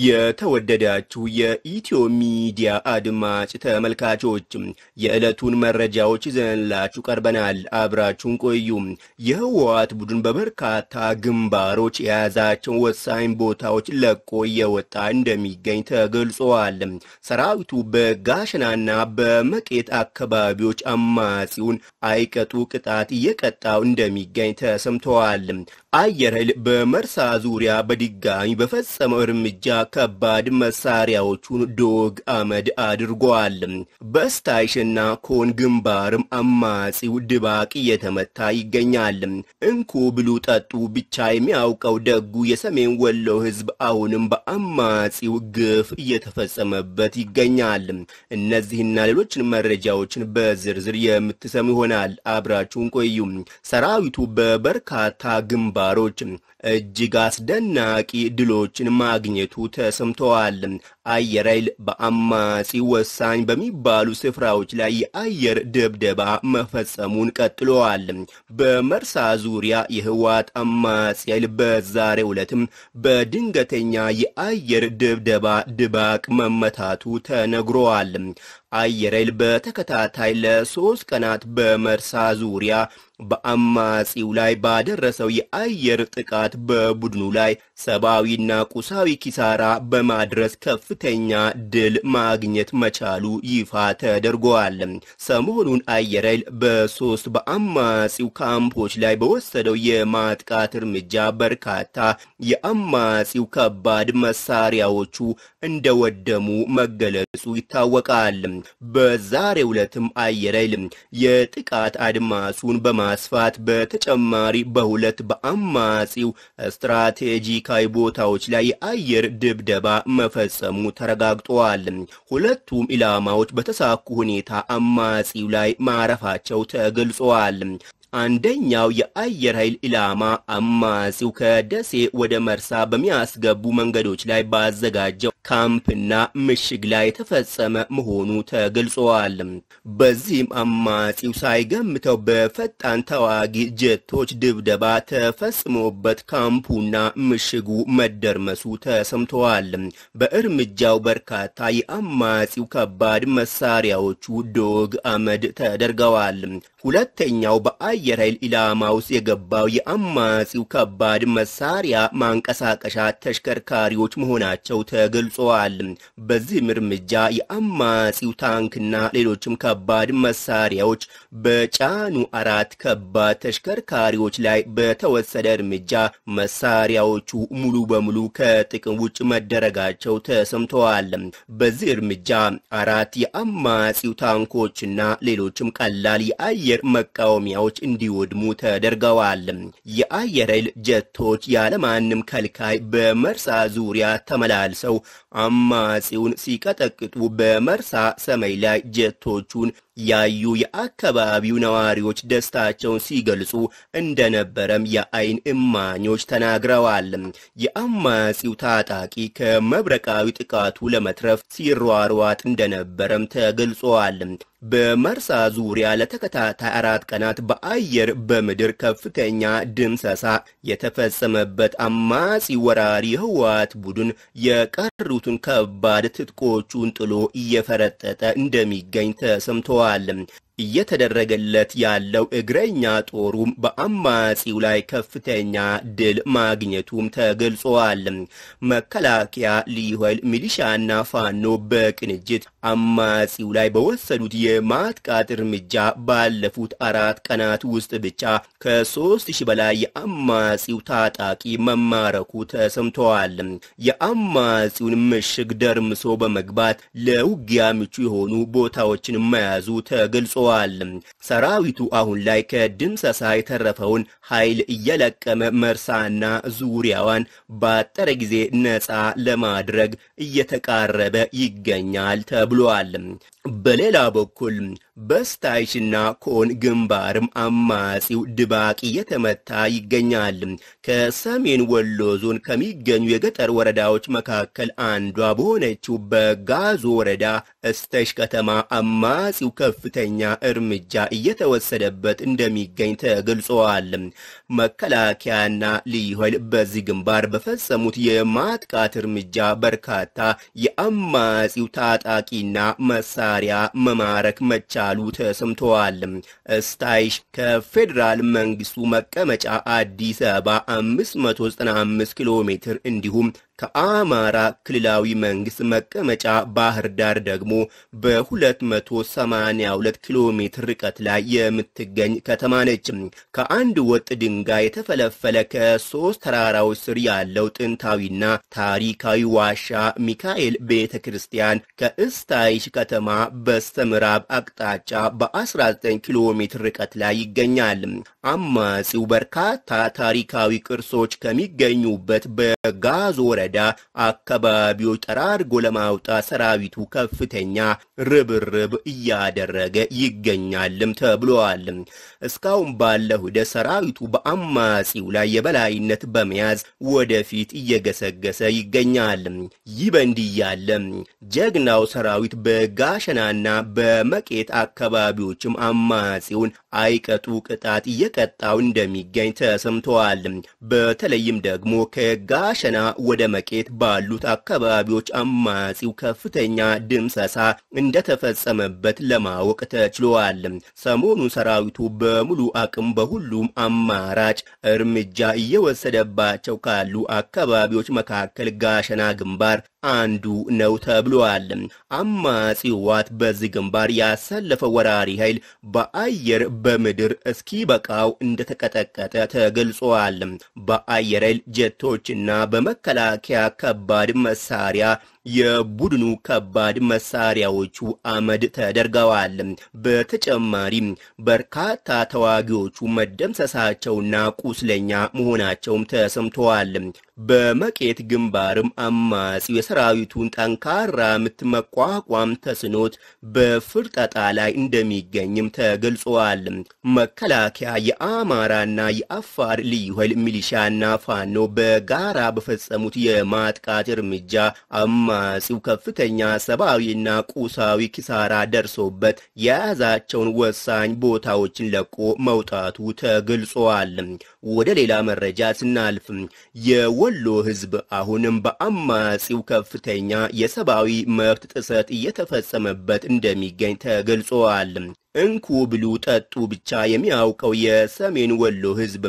የተወደዳችሁ የኢትዮ ሚዲያ አድማጭ ተመልካቾች የዕለቱን መረጃዎች ይዘንላችሁ ቀርበናል። አብራችሁን ቆዩ። የህወሓት ቡድን በበርካታ ግንባሮች የያዛቸውን ወሳኝ ቦታዎች ለቆ እየወጣ እንደሚገኝ ተገልጿል። ሰራዊቱ በጋሸናና በመቄት አካባቢዎች አማጺውን አይቀጡ ቅጣት እየቀጣው እንደሚገኝ ተሰምተዋል። አየር ኃይል በመርሳ ዙሪያ በድጋሚ በፈጸመው እርምጃ ከባድ መሳሪያዎቹን ዶግ አመድ አድርጓል። በስታይሽና ኮን ግንባርም አማጺው ድባቅ እየተመታ ይገኛል። እንኩ ብሉ ጠጡ ብቻ የሚያውቀው ደጉ የሰሜን ወሎ ህዝብ አሁንም በአማጺው ግፍ እየተፈጸመበት ይገኛል። እነዚህና ሌሎችን መረጃዎችን በዝርዝር የምትሰሙ ይሆናል። አብራችሁን ቆዩ። ሰራዊቱ በበርካታ ግንባሮች እጅግ አስደናቂ ድሎችን ማግኘቱ ተሰምተዋል። አየር ኃይል በአማጺ ወሳኝ በሚባሉ ስፍራዎች ላይ የአየር ድብደባ መፈጸሙን ቀጥለዋል። በመርሳ ዙሪያ የህወሓት አማጺ ኃይል በዛሬው ዕለትም በድንገተኛ የአየር ድብደባ ድባቅ መመታቱ ተነግሯል። አየር ኃይል በተከታታይ ለሶስት ቀናት በመርሳ ዙሪያ በአማጺው ላይ ባደረሰው የአየር ጥቃት በቡድኑ ላይ ሰብአዊና ቁሳዊ ኪሳራ በማድረስ ከፍተኛ ድል ማግኘት መቻሉ ይፋ ተደርጓል። ሰሞኑን አየር ኃይል በሶስት በአማጺው ካምፖች ላይ በወሰደው የማጥቃት እርምጃ በርካታ የአማጺው ከባድ መሳሪያዎቹ እንደወደሙ መገለጹ ይታወቃል። በዛሬው ዕለትም አየር ኃይል የጥቃት አድማሱን በማስፋት በተጨማሪ በሁለት በአማጺው ስትራቴጂካዊ ቦታዎች ላይ የአየር ድብደባ መፈጸሙ ተረጋግጧል። ሁለቱም ኢላማዎች በተሳኩ ሁኔታ አማጺው ላይ ማረፋቸው ተገልጸዋል። አንደኛው የአየር ኃይል ኢላማ አማጺው ከደሴ ወደ መርሳ በሚያስገቡ መንገዶች ላይ ባዘጋጀው ካምፕና ምሽግ ላይ የተፈጸመ መሆኑ ተገልጿል። በዚህም አማጺው ሳይገምተው በፈጣን ተዋጊ ጀቶች ድብደባ ተፈጽሞበት ካምፑና ምሽጉ መደርመሱ ተሰምተዋል። በእርምጃው በርካታ የአማጺው ከባድ መሳሪያዎቹ ዶግ አመድ ተደርገዋል። ሁለተኛው በአየር ኃይል ኢላማ ውስጥ የገባው የአማጺው ከባድ መሳሪያ ማንቀሳቀሻ ተሽከርካሪዎች መሆናቸው ተገልጿል። በዚህም እርምጃ የአማጺው ታንክና ሌሎችም ከባድ መሳሪያዎች በጫኑ አራት ከባድ ተሽከርካሪዎች ላይ በተወሰደ እርምጃ መሳሪያዎቹ ሙሉ በሙሉ ከጥቅም ውጭ መደረጋቸው ተሰምተዋል። በዚህ እርምጃ አራት የአማጺው ታንኮችና ሌሎችም ቀላል የአየር መቃወሚያዎች እንዲወድሙ ተደርገዋል። የአየር ኃይል ጀቶች ያለማንም ከልካይ በመርሳ ዙሪያ ተመላልሰው አማጺውን ሲቀጠቅጡ በመርሳ ሰማይ ላይ ጀቶቹን ያዩ የአካባቢው ነዋሪዎች ደስታቸውን ሲገልጹ እንደነበረም የአይን እማኞች ተናግረዋል። የአማጺው ታጣቂ ከመብረቃዊ ጥቃቱ ለመትረፍ ሲሯሯጥ እንደነበረም ተገልጿል። በመርሳ ዙሪያ ለተከታታይ አራት ቀናት በአየር በምድር ከፍተኛ ድምሰሳ የተፈጸመበት አማጺ ወራሪ ህወሓት ቡድን የቀሩትን ከባድ ትጥቆቹን ጥሎ እየፈረጠጠ እንደሚገኝ ተሰምተዋል። እየተደረገለት ያለው እግረኛ ጦሩም በአማጺው ላይ ከፍተኛ ድል ማግኘቱም ተገልጿል። መከላከያ፣ ልዩ ኃይል፣ ሚሊሻና ፋኖ በቅንጅት አማጺው ላይ በወሰዱት የማጥቃት እርምጃ ባለፉት አራት ቀናት ውስጥ ብቻ ከሶስት ሺህ በላይ የአማጺው ታጣቂ መማረኩ ተሰምተዋል። የአማጺውን ምሽግ ደርምሶ በመግባት ለውጊያ ምቹ የሆኑ ቦታዎችን መያዙ ተገልጿል። ሰራዊቱ አሁን ላይ ከድምሰሳ የተረፈውን ኃይል እየለቀመ መርሳና ዙሪያዋን ባጠረ ጊዜ ነፃ ለማድረግ እየተቃረበ ይገኛል ተብሏል። በሌላ በኩል በስታይሽና ኮን ግንባርም አማጺው ድባቅ እየተመታ ይገኛል። ከሰሜን ወሎ ዞን ከሚገኙ የገጠር ወረዳዎች መካከል አንዷ በሆነችው በጋዞ ወረዳ እስተሽ ከተማ አማጺው ከፍተኛ እርምጃ እየተወሰደበት እንደሚገኝ ተገልጸዋል። መከላከያና ልዩ ኃይል በዚህ ግንባር በፈጸሙት የማጥቃት እርምጃ በርካታ የአማጺው ታጣቂና መሳሪያ መማረክ መቻሉ ተሰምተዋል። ስታይሽ ከፌዴራል መንግስቱ መቀመጫ አዲስ አበባ 595 ኪሎ ሜትር እንዲሁም ከአማራ ክልላዊ መንግስት መቀመጫ ባህር ዳር ደግሞ በ282 ኪሎ ሜትር ርቀት ላይ የምትገኝ ከተማ ነች። ከአንድ ወጥ ድንጋይ የተፈለፈለ ከሶስት ተራራዎች ስር ያለው ጥንታዊና ታሪካዊ ዋሻ ሚካኤል ቤተ ክርስቲያን ከእስታይሽ ከተማ በስተ ምዕራብ አቅጣጫ በ19 ኪሎ ሜትር ርቀት ላይ ይገኛል። አማጺው በርካታ ታሪካዊ ቅርሶች ከሚገኙበት በጋዞ ወረዳ አካባቢዎች ጠራርጎ ለማውጣት ሰራዊቱ ከፍተኛ ርብርብ እያደረገ ይገኛልም ተብሏል። እስካሁን ባለው ሂደት ሰራዊቱ በአማጺው ላይ የበላይነት በመያዝ ወደፊት እየገሰገሰ ይገኛል። ይህ በእንዲህ ያለ ጀግናው ሰራዊት በጋሸናና በመቄት አካባቢዎችም አማጺውን አይቀጡ ቅጣት እየቀጣው እንደሚገኝ ተሰምተዋል። በተለይም ደግሞ ከጋሸና ወደ መቄት ባሉት አካባቢዎች አማጺው ከፍተኛ ድምሰሳ እንደተፈጸመበት ለማወቅ ተችሏል። ሰሞኑን ሰራዊቱ በሙሉ አቅም በሁሉም አማራጭ እርምጃ እየወሰደባቸው ካሉ አካባቢዎች መካከል ጋሸና ግንባር አንዱ ነው ተብሏል። አማጺ ህወሓት በዚህ ግንባር ያሰለፈው ወራሪ ኃይል በአየር በምድር እስኪበቃው እንደተቀጠቀጠ ተገልጿል። በአየር ኃይል ጀቶችና በመከላከያ ከባድ መሳሪያ የቡድኑ ከባድ መሳሪያዎቹ አመድ ተደርገዋል። በተጨማሪም በርካታ ተዋጊዎቹ መደምሰሳቸውና ቁስለኛ መሆናቸውም ተሰምተዋል። በመቄት ግንባርም አማጺው የሰራዊቱን ጠንካራ ምት መቋቋም ተስኖት በፍርጠጣ ላይ እንደሚገኝም ተገልጿል። መከላከያ የአማራና የአፋር ልዩ ኃይል ሚሊሻና ፋኖ በጋራ በፈጸሙት የማጥቃት እርምጃ አማጺው ከፍተኛ ሰብአዊና ቁሳዊ ኪሳራ ደርሶበት የያዛቸውን ወሳኝ ቦታዎችን ለቆ መውጣቱ ተገልጿል። ወደ ሌላ መረጃ ስናልፍ የወሎ ሕዝብ አሁንም በአማጺው ከፍተኛ የሰብአዊ መብት ጥሰት እየተፈጸመበት እንደሚገኝ ተገልጿል። እንኩ ብሉ ጠጡ ብቻ የሚያውቀው የሰሜን ወሎ ሕዝብ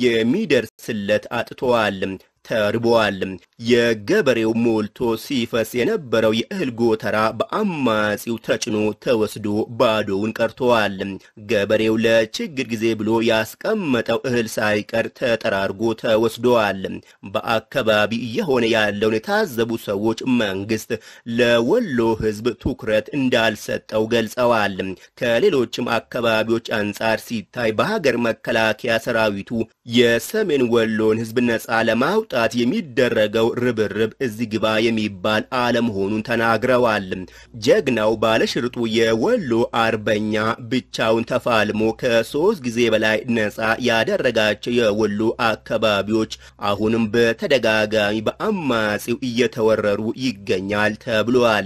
የሚደርስለት አጥተዋል። ተርበዋል። የገበሬው ሞልቶ ሲፈስ የነበረው የእህል ጎተራ በአማጺው ተጭኖ ተወስዶ ባዶውን ቀርተዋል። ገበሬው ለችግር ጊዜ ብሎ ያስቀመጠው እህል ሳይቀር ተጠራርጎ ተወስደዋል። በአካባቢ እየሆነ ያለውን የታዘቡ ሰዎች መንግስት ለወሎ ህዝብ ትኩረት እንዳልሰጠው ገልጸዋል። ከሌሎችም አካባቢዎች አንጻር ሲታይ በሀገር መከላከያ ሰራዊቱ የሰሜን ወሎን ህዝብ ነጻ ለማውጣት ለማውጣት የሚደረገው ርብርብ እዚህ ግባ የሚባል አለመሆኑን ተናግረዋል። ጀግናው ባለሽርጡ የወሎ አርበኛ ብቻውን ተፋልሞ ከሶስት ጊዜ በላይ ነጻ ያደረጋቸው የወሎ አካባቢዎች አሁንም በተደጋጋሚ በአማጺው እየተወረሩ ይገኛል ተብሏል።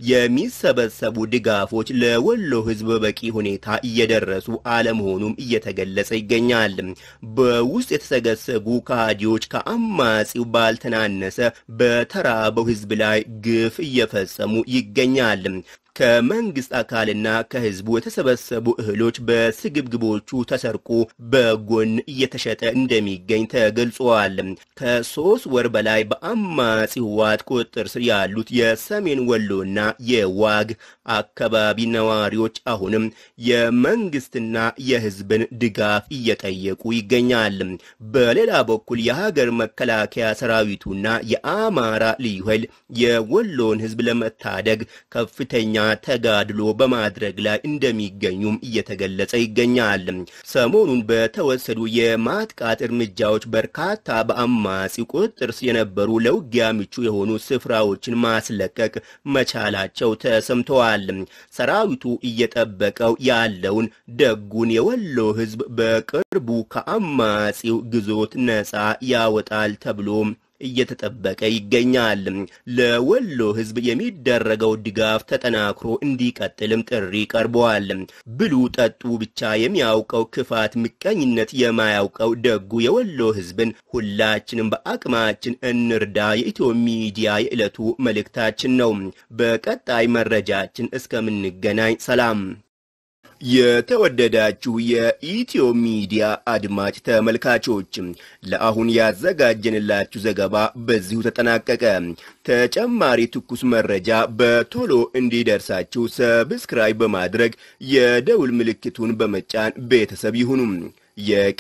የሚሰበሰቡ ድጋፎች ለወሎ ህዝብ በቂ ሁኔታ እየደረሱ አለመሆኑም እየተገለጸ ይገኛል። በውስጥ የተሰገሰጉ ካዲዎች ከአማ አማጺው ባልተናነሰ በተራበው ህዝብ ላይ ግፍ እየፈጸሙ ይገኛል። ከመንግስት አካልና ከህዝቡ የተሰበሰቡ እህሎች በስግብግቦቹ ተሰርቆ በጎን እየተሸጠ እንደሚገኝ ተገልጿል። ከሶስት ወር በላይ በአማጺ ህወሓት ቁጥጥር ስር ያሉት የሰሜን ወሎና የዋግ አካባቢ ነዋሪዎች አሁንም የመንግስትና የህዝብን ድጋፍ እየጠየቁ ይገኛል። በሌላ በኩል የሀገር መከላከያ ሰራዊቱና የአማራ ልዩ ኃይል የወሎን ህዝብ ለመታደግ ከፍተኛ ተጋድሎ በማድረግ ላይ እንደሚገኙም እየተገለጸ ይገኛል። ሰሞኑን በተወሰዱ የማጥቃት እርምጃዎች በርካታ በአማጺው ቁጥጥር ስር የነበሩ ለውጊያ ምቹ የሆኑ ስፍራዎችን ማስለቀቅ መቻላቸው ተሰምተዋል። ሰራዊቱ እየጠበቀው ያለውን ደጉን የወሎ ሕዝብ በቅርቡ ከአማጺው ግዞት ነፃ ያወጣል ተብሎ እየተጠበቀ ይገኛል። ለወሎ ህዝብ የሚደረገው ድጋፍ ተጠናክሮ እንዲቀጥልም ጥሪ ቀርበዋል። ብሉ ጠጡ ብቻ የሚያውቀው ክፋት፣ ምቀኝነት የማያውቀው ደጉ የወሎ ህዝብን ሁላችንም በአቅማችን እንርዳ የኢትዮ ሚዲያ የዕለቱ መልእክታችን ነው። በቀጣይ መረጃችን እስከምንገናኝ ሰላም። የተወደዳችሁ የኢትዮ ሚዲያ አድማጭ ተመልካቾች ለአሁን ያዘጋጀንላችሁ ዘገባ በዚሁ ተጠናቀቀ። ተጨማሪ ትኩስ መረጃ በቶሎ እንዲደርሳችሁ ሰብስክራይብ በማድረግ የደውል ምልክቱን በመጫን ቤተሰብ ይሁኑ።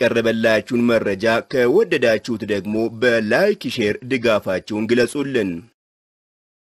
የቀረበላችሁን መረጃ ከወደዳችሁት ደግሞ በላይክ ሼር ድጋፋችሁን ግለጹልን።